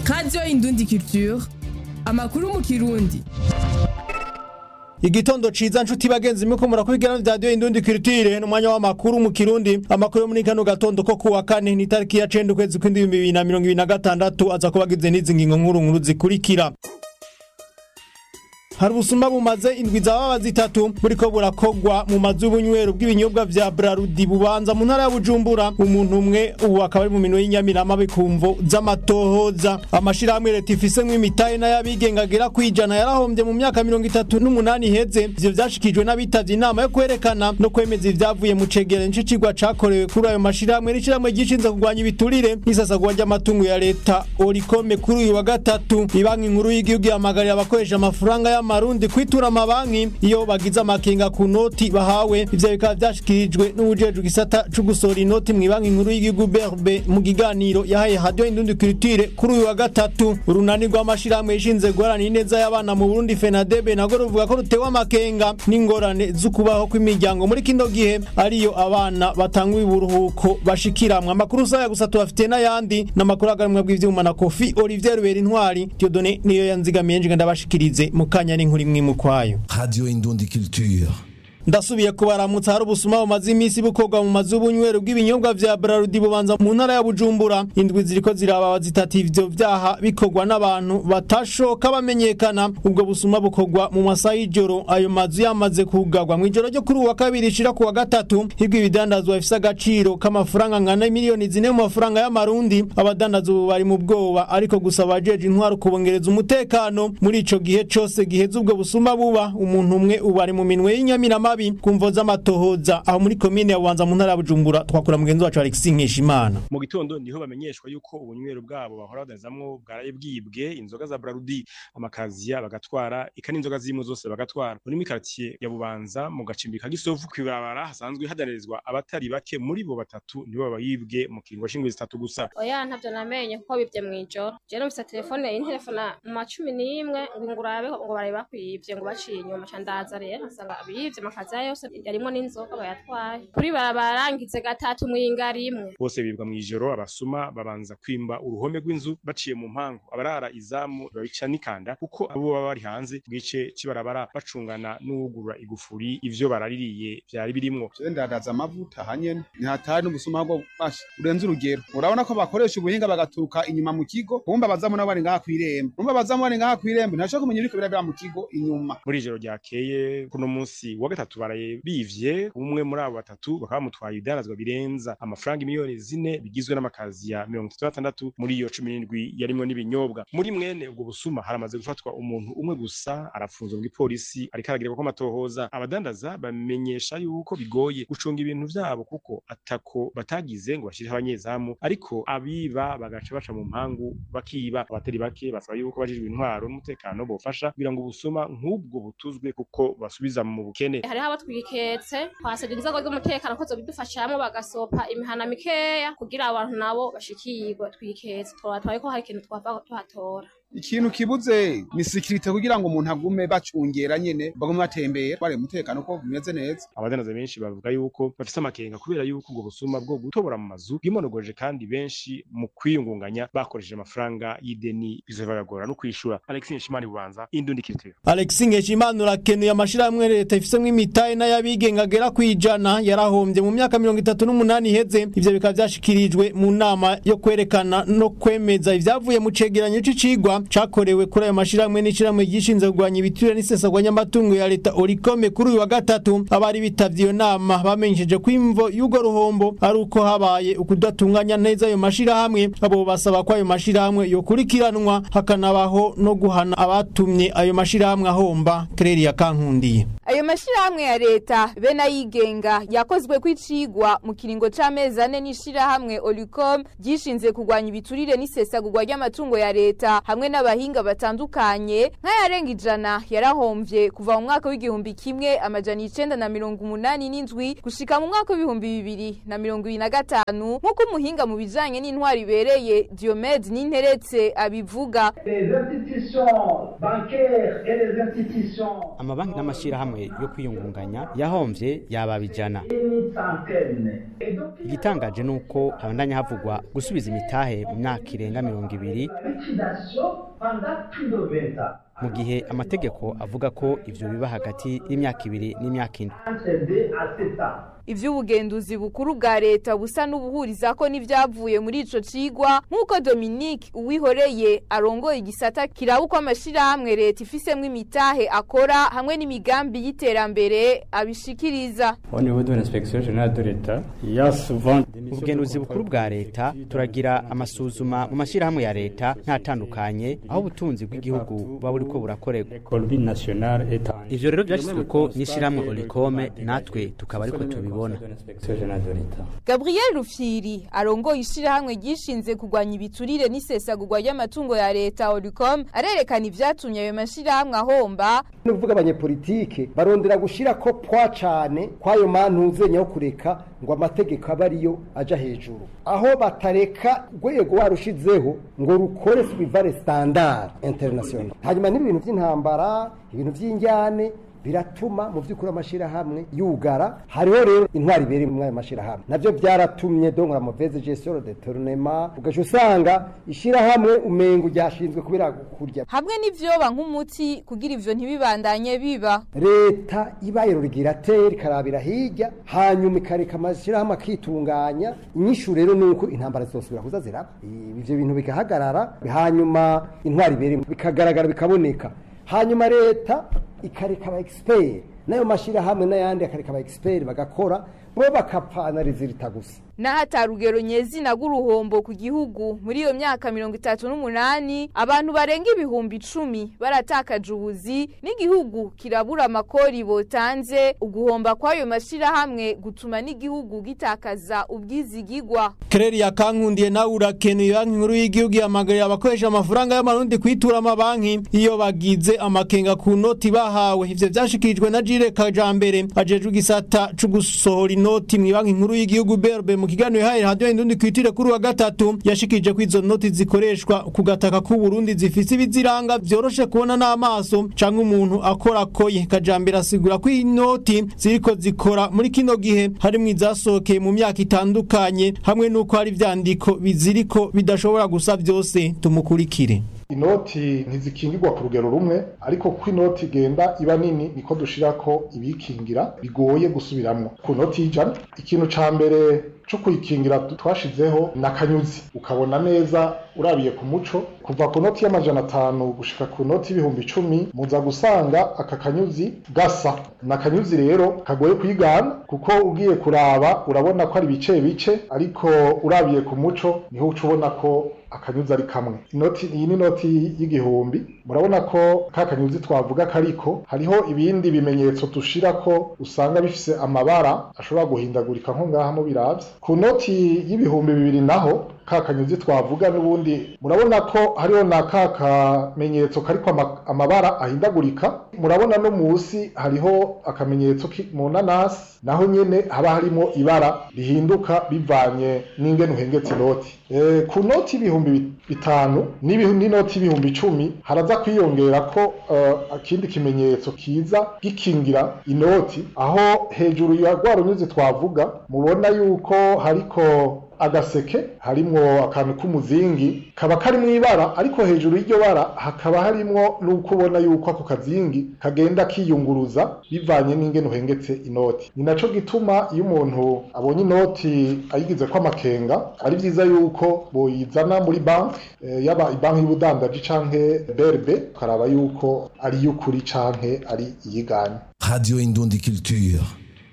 radiyo indundi culture amakuru mu kirundi igitondo ciza nshuti bagenzi muko murakurikirana vya radio indundi culture n'umwanya w'amakuru mu kirundi amakuru yo muri kano gatondo ko kuwa kane ni tariki ya 9 ukwezi kw'indwi bibiri na mirongo ibiri na gatandatu aza kuba agize n'izi ngingo nkuru nkuru zikurikira hari ubusuma bumaze indwi zababa zitatu buriko burakogwa mu mazu y'ubunywero bw'ibinyobwa vya Brarudi bubanza mu ntara ya Bujumbura umuntu umwe ubu akaba ari mu minwe y'inyamirama bikumvo z'amatohoza amashirahamwe leta ifisemwo imitahe n'ayabigenga agera kwijana yarahombye mu myaka mirongo itatu n'umunani iheze ivyo vyashikijwe n'abitavye inama yo kwerekana no kwemeza ivyavuye mu cegera ncicigwa cakorewe kuri ayo mashirahamwe n'ishirahamwe gishinze kurwanya ibiturire n'isasagwa ry'amatungo ya leta orikome kuri uyu wa gatatu ibanki nkuru y'igihugu ihamagarira abakoresha amafaranga ya y'amarundi kwitura amabanki iyo bagize amakenga ku noti bahawe ivyo bikaba vyashikirijwe n'uwujejwe igisata co gusohora inoti mw'ibanki nkuru y'igihugu berbe mu kiganiro yahaye radio indundi culture kuri uyu wa gatatu urunani rw'amashirahamwe yishinze guharanira ineza y'abana mu burundi fenadebe nago ruvuga ko rutewe amakenga n'ingorane z'ukubaho kw'imiryango muri kino gihe ariyo abana batanga uburuhuko bashikiramwe amakuru saya gusa tubafitiye n'ayandi n'amakuru aganimwa bw'ivyuma na kofi olivier rubera intwari diodone niyo yanzigamiye nje ndabashikirize mu kanya n'inkuru imwe mu kwayo Radio Indundi Culture. ndasubiye kubaramutsa hari ubusuma bumaze iminsi bukorwa mu mazu y'ubunywero bw'ibinyobwa vya Brarudi bubanza mu ntara ya Bujumbura indwi ziriko zirababa zitatu ivyo vyaha bikorwa n'abantu batashoka bamenyekana ubwo busuma bukorwa mu masaha y'ijoro ayo mazu yamaze kugarwa mu ijoro ryo kuri uwa kabiri ishira ku wa gatatu hibwo ibidandazwa bifise agaciro k'amafaranga angana miliyoni zine mu mafaranga y'amarundi abadandaza ubu bari mu bwoba ariko gusa abajeje intwaro kubongereza umutekano muri ico gihe cose giheze ubwo busuma buba umuntu umwe ubu ari mu minwe y'inyamirama mabi kumvo z'amatohoza aho muri komine ya Bubanza mu ntara ya Bujumbura twakura mugenzi wacu Alexis Nkeshimana mu gitondo niho bamenyeshwa yuko ubunywero bwabo bahora badanizamwo bwaraye bwibwe inzoga za Brarudi amakaziya bagatwara ika n'inzoga zirimo zose bagatwara muri mikartier ya Bubanza mu gacimbi ka Gisovu kwibarabara hasanzwe hadanirizwa abatari bake muri bo batatu nibo bayibwe mu kiringo shingwe zitatu gusa oya ntavyo namenye kuko bibye mw'ijoro je numvise telefone y'intelefona mu macumi n'imwe ngo ngurabe ngo baraye bakwivye ngo baciye inyuma ca ndaza rero nsanga bivye amakaziya yose yarimwo n'inzoga bayatwaye kuri barabarangize gatatu mwinga rimwe bose bibwa mw'ijoro abasuma babanza kwimba uruhome rw'inzu baciye mu mpangu abarara izamu babica n'ikanda kuko abo baba bari hanze bwice cibarabara bacungana n'uwugurura igufuri ivyo baraririye vyari birimwo je ndadaza amavuta hanyene ntihatari n'ubusuma bwo basha urenze urugero urabona ko bakoresha ubuhinga bagaturuka inyuma mu kigo kumva bazamu nabo bari ngaha kw'irembo kumva bazamu bari ngaha kw'irembo ntashobora kumenya ibiriko birabera mu kigo inyuma muri ijoro ryakeye kuno munsi wa gatatu baraye bivye umwe muri abo batatu bakaba bamutwaye ibidanazwa birenza amafaranga miliyoni zine bigizwe n'amakazi ya mirongo itatu n'atandatu muri iyo cumi n'indwi yarimwo n'ibinyobwa muri mwene ubwo busuma haramaze gufatwa umuntu umwe gusa arafunzwe mw'ipolisi ariko aragirwa ko amatohoza abadandaza bamenyesha yuko bigoye gucunga ibintu vyabo kuko atako batagize ngo bashiriho abanyezamu ariko abiba bagaca baca mu mpangu bakiba abatari bake basaba yuko bajejwe intwaro n'umutekano bofasha kugira ngo ubusuma nk'ubwo butuzwe kuko basubiza mu bukene hariho abo twiketse twasabye inzego z'umutekano ko zobidufashamwo bagasopa imihana mikeya kugira abantu nabo bashikirwe twiketse twabatwaye ko hari ikintu twava tuhatora ikintu kibuze ni sikirite kugira ngo umuntu agume bacungera nyene bagume batembera bari umutekano ko bimeze neza abadandaza benshi bavuga yuko bafise amakenga kubera yuko ubwo busuma bwo gutobora mu mazu bwimonogoje kandi benshi mu kwiyungunganya bakoresheje amafaranga y'ideni bizobagora no kwishura Alexis Nshimani Bubanza Indundi Culture Alexis Nkeshimana urakenuye amashirahamwe leta ifisemwo imitahe n'ayabigenga agera kwijana yarahombye mu myaka mirongo itatu n'umunani iheze ivyo bikaba vyashikirijwe mu nama yo kwerekana no kwemeza ivyavuye mu cegeranyo c'icigwa cakorewe kuri ayo mashirahamwe n'ishirahamwe ryishinze kurwanya ibiturire n'isesagwa ry'amatungo ya leta orikome kuri uyu wa gatatu abari bitavye iyo nama bamenyesheje ko imvo y'urwo ruhombo ari uko habaye ukudatunganya neza ayo mashirahamwe abo basaba ko ayo mashirahamwe yokurikiranwa hakanabaho no guhana abatumye ayo mashirahamwe ahomba Claire Kankundiye ayo mashirahamwe ya leta be n'ayigenga yakozwe kw'icigwa mu kiringo c'amezi ane n'ishirahamwe Olicom ryishinze kurwanya ibiturire n'isesagurwa ry'amatungo ya leta hamwe n'abahinga batandukanye nk'ayarenga ijana yarahomvye kuva mu mwaka w'igihumbi kimwe amajana icenda na mirongo umunani n'indwi gushika mu mwaka w'ibihumbi bibiri na mirongo ibiri na gatanu nk'uko umuhinga mu bijanye n'intwari ibereye Diomede Ninteretse abivuga amabanki n'amashyirahamwe yo kwiyungunganya yahomvye yababa ijana igitangaje ni uko habandanya havugwa gusubiza imitahe mu myaka irenga mirongo ibiri mu gihe amategeko avuga ko ivyo biba hagati y'imyaka ibiri n'imyaka indwi ivy'ubugenduzi bukuru bwa leta busa n'ubuhuriza ko n'ivyavuye muri ico cigwa nk'uko Dominique Uwihoreye arongoye igisata kiraba uko amashirahamwe leta ifisemwo imitahe akora hamwe n'imigambi y'iterambere abishikiriza au niveau de l'inspection générale de l'État il y a souvent ubugenduzi bukuru bwa leta turagira amasuzuma mu mashyirahamwe ya leta ntatandukanye aho ubutunzi bw'igihugu buba buriko burakorerwa l'économie nationale est en ivyo rero vyashyizweko n'ishyirahamwe olikome natwe tukaba ariko tubibona de l'inspection générale de l'État Gabriel Rufyiri arongoye ishirahamwe gishinze kugwanya ibiturire n'isesagurwa ry'amatungo ya leta Olicom arerekana ivyatumye ayo mashirahamwe ahomba ni ukuvuga abanyepolitike barondera gushira ko pwa cane kwayo mantuzenye yo kureka ngo amategeko abe ariyo aja hejuru aho batareka urwego warushizeho ngo rukore suivare standard international hanyuma n'ibintu by'intambara ibintu by'injyane biratuma mu by'ukuri amashirahamwe yugara hariho rero intwari ibiri mu ayo mashirahamwe navyo byaratumye donc la mauvaise gestion de tournement ugaca usanga ishirahamwe umengo ryashinzwe kubera kurya hamwe n'ivyoba nk'umuti kugira ivyo ntibibandanye biba leta ibaye rurigirateri ikarabira hirya hanyuma ikareka amashirahamwe akitunganya inyishu rero ni uko intambara zizosubira kuza ziraba ivyo bintu bigahagarara hanyuma intwari ibiri bikagaragara bikaboneka hanyuma leta ikareka aba expert nayo mashirahamwe n'ayandi akareka aba expert bagakora bo bakapanariza irita gusa n'ahatari urugero nyezina rw'uruhombo ku gihugu muri iyo myaka mirongo itatu n'umunani abantu barenga ibihumbi icumi baratakaje ubuzi n'igihugu kirabura amakori botanze uguhomba kw'ayo mashirahamwe gutuma n'igihugu gitakaza ubwizigigwa Kereri ya kankundiye nawe urakenuye banki nkuru y'igihugu yamagarira abakoresha amafaranga y'amarundi kwitura amabanki iyo bagize amakenga ku noti bahawe ivyo vyashikirijwe na Jire Kajambere ajejwe igisata co gusohora inoti mu banki nkuru y'igihugu BRB mu kiganiro yahaye radio indundi kwitire kuri wa gatatu yashikije ko izo noti zikoreshwa ku gataka k'u Burundi zifise ibiziranga vyoroshe kubona n'amaso canke umuntu akora koye Kajambere asigura ko inoti ziriko zikora muri kino gihe harimwo izasohokeye mu myaka itandukanye hamwe n'uko hari ivyandiko biziriko bidashobora gusa vyose tumukurikire inoti ntizikingirwa ku rugero rumwe ariko ko inoti igenda iba nini niko dushirako ibikingira bigoye gusubiramwo ku noti y'ijana ikintu ca mbere co kuyikingira twashizeho na kanyuzi ukabona neza urabiye ku muco kuva ku noti y'amajana atanu gushika ku noti y'ibihumbi icumi muza gusanga aka kanyuzi gasa na kanyuzi rero kagoye kwigana kuko ugiye kuraba urabona ko ari bice bice ariko urabiye ku muco niho uca ubona ko akanyuzi ari kamwe inoti iyi ni inoti y'igihumbi murabona ko ka kanyuzi twavuga kariko hariho ibindi bimenyetso dushirako usanga bifise amabara ashobora guhindagurika nko ngaha mu biravye ku noti y'ibihumbi bibiri naho ka kanyuzi twavuga n'ubundi murabona ko hariho na ka kamenyetso kariko ama- amabara ahindagurika murabona no musi hariho akamenyetso ki- mu nanasi naho nyene haba harimo ibara rihinduka bivanye n'ingene uhengetse inoti e, ku noti y'ibihumbi bi- bitanu n'ibihu- n'inoti y'ibihumbi icumi haraza kwiyongera ko uh, akindi kimenyetso kiza gikingira inoti aho hejuru ya rwa runyuzi twavuga mubona yuko hariko agaseke harimwo akantu k'umuzingi kaba kari mu ibara ariko hejuru y'iryo bara hakaba harimwo n'uko ubona yuko ako kazingi kagenda kiyunguruza bivanye n'ingene uhengetse inoti ni naco gituma iyo umuntu abonye inoti ayigize ko amakenga ari vyiza yuko boyizana muri banki eh, yaba ibanki y'ubudandaji canke BRB tukaraba yuko ari iy'ukuri canke ari iyiganye Radio Indundi Culture.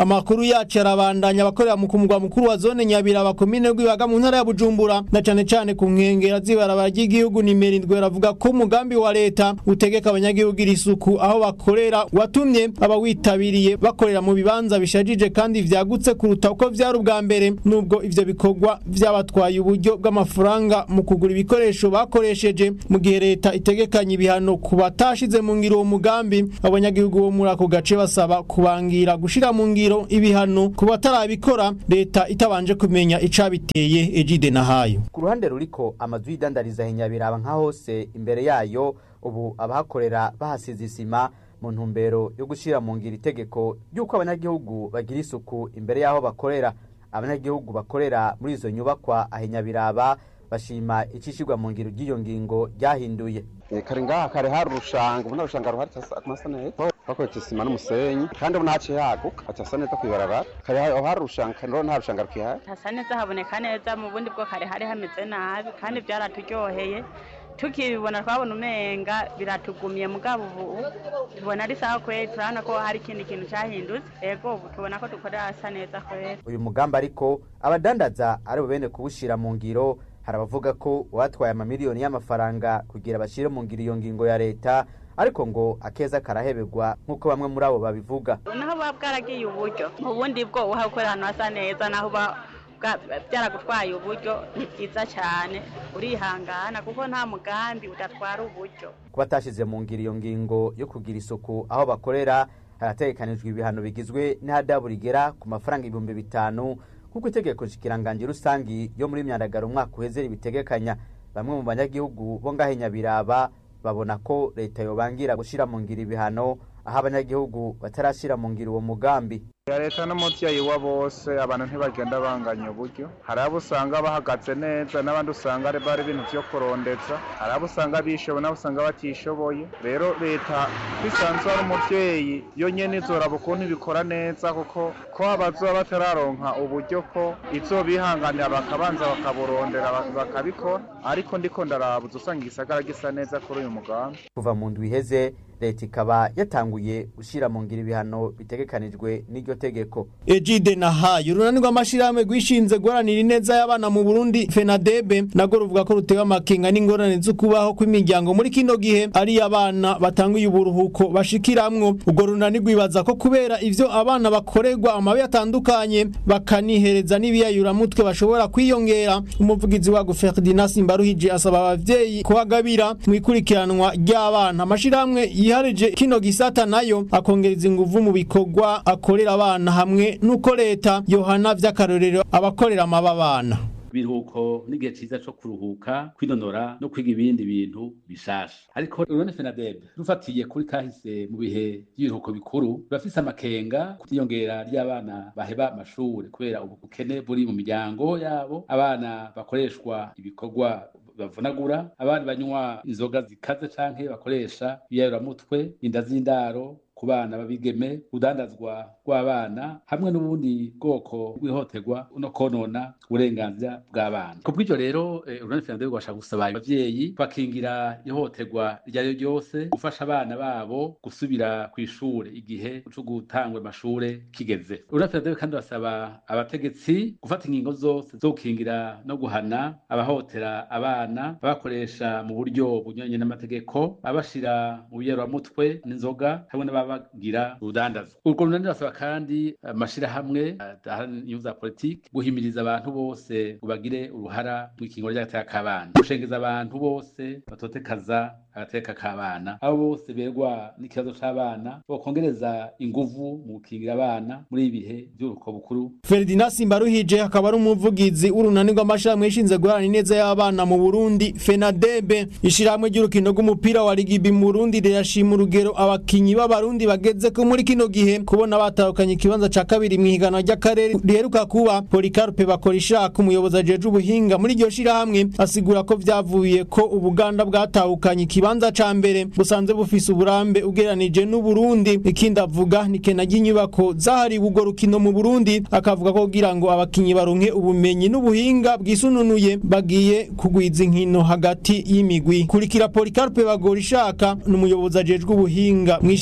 amakuru yacu arabandanya abakorera mu kumugwa mukuru wa zone nyabiraba komine rwibaga mu ntara ya bujumbura na cane cane ku nkengera z'ibarabara ry'igihugu nimero indwi baravuga ko umugambi wa leta utegeka abanyagihugu iri isuku aho bakorera watumye abawitabiriye bakorera mu bibanza bishajije kandi vyagutse kuruta uko vyari ubwa mbere nubwo ivyo bikorwa vyabatwaye uburyo bw'amafaranga mu kugura ibikoresho bakoresheje mu gihe leta itegekanye ibihano ku batashize mu ngiro uwo mugambi abanyagihugu bo muri ako gace basaba kubangira gushira mu ngiro ibihano ku batarabikora leta itabanje kumenya icabiteye ejide nahayo ku ruhande ruriko amazu y'idandariza hinyabiraba nka hose imbere yayo ubu abahakorera bahasize isima mu ntumbero yo gushyira mu ngiro itegeko ry'uko abanyagihugu bagira isuku imbere y'aho bakorera abanyagihugu bakorera muri izo nyubakwa ahinyabiraba bashima icishirwa mu ngiro ry'iyo ngingo ryahinduye kare ngaha kare hari urushanga ubu nta rushanga ruhari hasa neza hakoretse isima n'umusenyi kandi ubu ntaciye haguka hasa neza kwibarabara kare aho hari urushanga kandi nta rushanga rukihari hasa neza haboneka neza mu bundi bwo kare hari hameze nabi kandi byaraturyoheye tukibibona twabona umenga biratugumiye mugabo ubu tubona ari sawa kweli turabona ko hari ikindi kintu cyahindutse ego ubu tubona ko dukorera hasa neza kweli uyu mugambi ariko abadandaza ari bo bene kuwushyira mu ngiro hari abavuga ko uwatwaye amamiliyoni y'amafaranga kugira bashyire mu ngiro iyo ngingo ya leta ariko ngo akeza karaheberwa nk'uko bamwe muri abo babivuga naho buba bwaragiye uburyo ubundi bwo uhakorera ahantu hasa neza naho uba byaragutwaye uburyo ni byiza cyane urihangana kuko nta mugambi udatwara uburyo kuba atashyize mu ngiro iyo ngingo yo kugira isuku aho bakorera harategekanijwe ibihano bigizwe n'ihadabu rigera ku mafaranga ibihumbi bitanu nk'uko itegeko nshikiranganji rusangi yo muri myandagaro umwaka uheze ribitegekanya bamwe mu banyagihugu bo ngahe nyabiraba babona ko leta yobangira gushyira mu ngiro ibihano aho abanyagihugu batarashyira mu ngiro uwo mugambi ya leta n'umubyeyi wa bose abantu ntibagenda banganya uburyo hari abo usanga bahagaze neza n'abandi usanga ari bari ibintu byo kurondeza hari abo usanga bishoboye n'abo usanga batishoboye rero leta bisanzwe ari umubyeyi yo nyene izoraba ukuntu ibikora neza kuko ko abazoba batararonka uburyo ko izobihanganira bakabanza bakaburondera bakabikora ariko ndiko ndarabuza usanga igisagara gisa neza kuri uyu mugambi kuva mu ndwi iheze leta ikaba yatanguye gushyira mu ngiro ibihano bitegekanijwe n'iryo tegeko ejide nahaye urunani rw'amashirahamwe rwishinze guharanira ineza y'abana mu burundi fenadebe nago ruvuga ko rutewe amakenga n'ingorane zo kubaho kw'imiryango muri kino gihe ari abana batanguye uburuhuko bashikiramwo urwo runani rwibaza ko kubera ivyo abana bakorerwa amabi atandukanye bakanihereza n'ibiyayuramutwe bashobora kwiyongera umuvugizi wago ferdinand simbaruhije asaba abavyeyi kuhagabira mu ikurikiranwa ry'abana amashirahamwe yiharije kino gisata nayo akongereza inguvu mu bikorwa akorera abana hamwe nuko leta yohana vy'akarorero abakorera amababana biruhuko n'igihe ciza co kuruhuka kwinonora no kwiga ibindi bintu bishasha ariko urone fenadebe rufatiye kuri kahise mu bihe by'ibiruhuko bikuru rurafise amakenga kutiyongera ry'abana baheba amashure kubera ubukene buri mu miryango yabo abana bakoreshwa ibikorwa bavunagura abandi banywa inzoga zikaze canke bakoresha ibiyayuramutwe inda z'indaro ku bana babigeme udandazwa rw'abana hamwe n'ubundi bwoko bw'ihohoterwa no konona uburenganzira bw'abana ku bw'ivyo rero urunani fernando rwashaka gusaba abavyeyi bakingira ihohoterwa iryo ari ryo ryose gufasha abana babo gusubira kw'ishure igihe co gutangwa amashure kigeze urunani fernando kandi basaba abategetsi gufata ingingo zose zo gukingira no guhana abahohotera abana babakoresha mu buryo bunyuranye n'amategeko babashira mu biyeramutwe n'inzoga hamwe n'ababa bagira urudandazwa urwo runani basaba kandi amashirahamwe inyungu za politiki guhimiriza abantu bose ngo bagire uruhara mu ikingo ry'agateka k'abana gushengeza abantu bose batotekaza agateka k'abana abo bose berwa n'ikibazo c'abana bokongereza inguvu mu gukingira abana muri ibi bihe by'uruko bukuru Ferdinand Simbaruhije akaba ari umuvugizi w'urunani rw'amashirahamwe yishinze guharanira ineza y'abana mu Burundi FENADEB ishirahamwe ry'urukino rw'umupira wa Rigibi mu Burundi rirashima urugero abakinyi b'abarundi bageze ko muri kino gihe kubona batahukanye ikibanza ca kabiri mu higanwa ry'akarere riheruka kuba Policarpe bakora ishaka umuyobozi ajeje ubuhinga muri iryo shirahamwe asigura ko vyavuye ko Ubuganda bwatahukanye ikibanza ca mbere busanzwe bufise uburambe ugeranije n'Uburundi ikindi avuga ni kena ry'inyubako zahariwe urwo rukino mu Burundi akavuga ko kugira ngo abakinyi baronke ubumenyi n'ubuhinga bwisununuye bagiye kugwiza inkino hagati y'imigwi kurikira Policarpe bagora ishaka n'umuyobozi ajejwe ubuhinga mwishirahamwe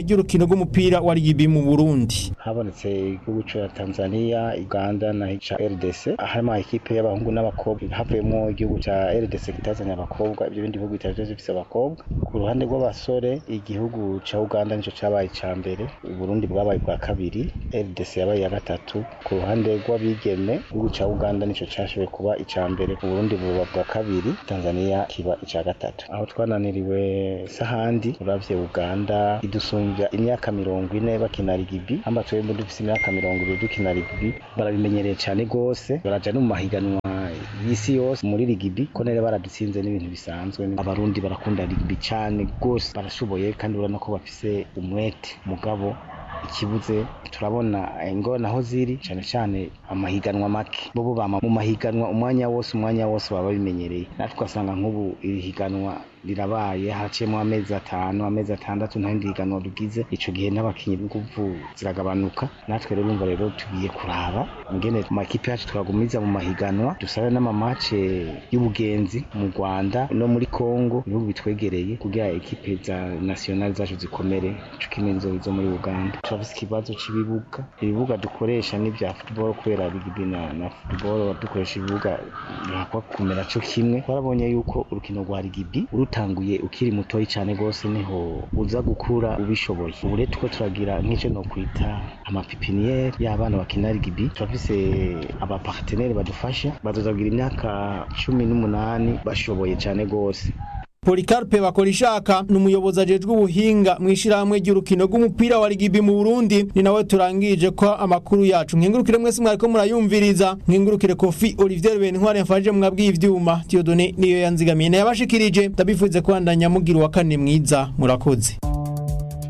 ry'urukino rw'umupira wa rigibi mu Burundi habonetse igihugu ca Tanzania Uganda na ca RDC harimo ekipe y'abahungu n'abakobwa havuyemo igihugu ca RDC kitazanye abakobwa ibyo bindi bihugu bitari bifise abakobwa ku ruhande rw'abasore igihugu ca Uganda nico cabaye ca mbere Burundi bwabaye bwa kabiri RDC yabaye iya gatatu ku ruhande rw'abigeme igihugu ca Uganda nico cashoboye kuba ica mbere Burundi buba bwa kabiri Tanzania kiba ica gatatu aho twananiriwe sahandi uravye Uganda idusumbya imyaka mirongo ine bakina rigibi hamba twebwe dufise imyaka mirongo ibiri dukina rigibi barabimenyereye cane gose baraja no mu mahiganwa y'isi yose muri rigibi ko nere baradutsinze n'ibintu bisanzwe abarundi barakunda rigibi cane gose barashoboye kandi urabona ko bafise umwete mugabo ikibuze turabona ingona aho ziri cyane cyane amahiganwa make bobo bama mu mahiganwa umwanya wose umwanya wose baba babimenyereye natwe ugasanga nk'ubu iri higanwa rirabaye haciyemo amezi atanu amezi atandatu nta rindi higanwa rugize ico gihe n'abakinyi b'inguvu ziragabanuka natwe rero umva rero tugiye kuraba ingene makipe yacu twagumiza mu mahiganwa dusabe n'amamace y'ubugenzi mu Rwanda no muri Congo ibihugu bitwegereye kugira ekipe za national zacu zikomere co kimwe zo muri Uganda turafise ikibazo c'ibibuga ibibuga dukoresha n'ivya football kubera bigibi na, na football dukoresha ibibuga bihakwa kumera co kimwe twarabonye yuko urukino rwa rigibi urutanguye ukiri mutoyi cyane gose niho uza gukura ubishoboye ubu rero tuko turagira nk'ico no kwita amapipiniere y'abana bakina rigibi turafise abapartenere badufasha bazozagira imyaka cumi n'umunani bashoboye cyane gose Polikarpe Bakorishaka ni umuyobozi ajejwe ubuhinga mu ishirahamwe ry'urukino rw'umupira wa rigibi mu Burundi ni nawe turangije ko amakuru yacu nkengurukire mwese mwariko murayumviriza nkengurukire Kofi Olivier Bentware yafashije mwabwiye ivyuma Dieudonné niyo yanzigamiye yabashikirije ndabifuze kwandanya mugira wa kane mwiza murakoze